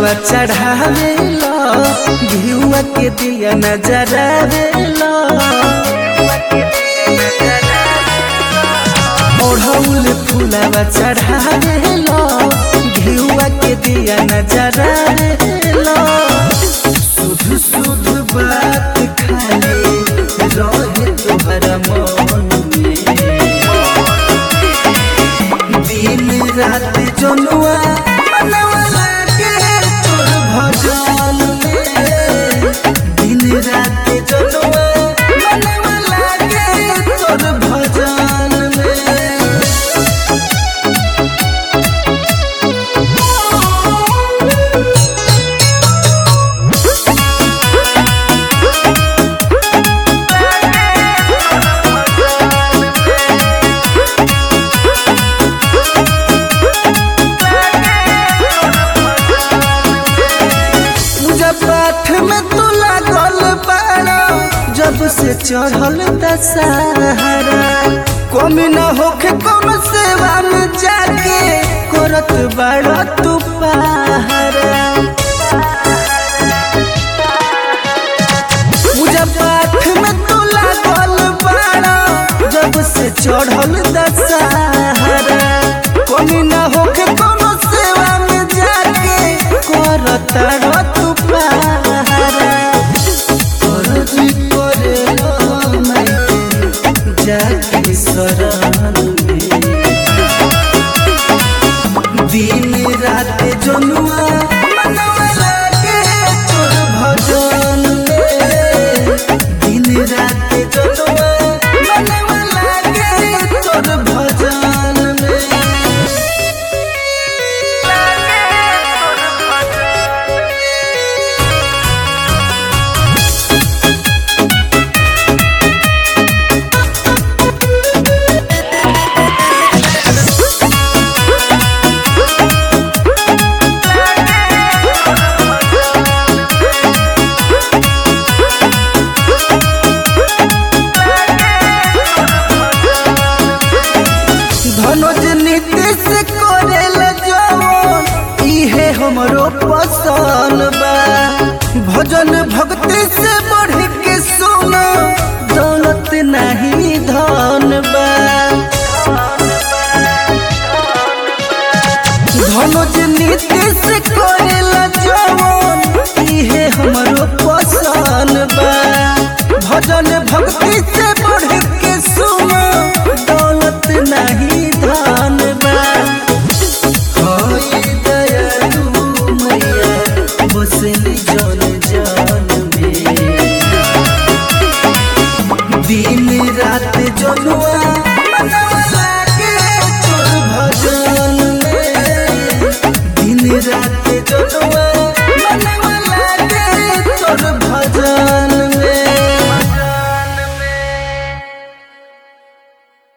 फुलावा चढ़ावेला घिउआ के दिया नजरावेला ओढ़ौल फुलावा चढ़ावेला घिउआ के दिया नजरावेला शुद्ध शुद्ध बात खाली रहे तोहरा मन में दिन रात जनुआ मनवा लागे तोर भजन में दिन रात जनुआ मनवा लागे तोर भजन में पूजा पाठ में तू लागल बाड़ा जब से चढ़ल दशहरा कमी न होखे कौन सेवा में जाके करत बाड़ा तू पहरा पूजा पाठ में तू लागल बाड़ा जब से चढ़ल दशहरा कमी न होखे कौन सेवा में जाके करत तू पहरा करजी करे मायके जाके शरण में दिन रात जनुआ मनवा लागे तोर भजन में दिन रात जनुआ मनवा लागे तोर भजन में धनुज नीतीश करेल जवन इहे हमरो पसंद बा भजन भक्ति से बढ़ के सुनो दौलत नहीं धन बा धनुज नीतीश करेल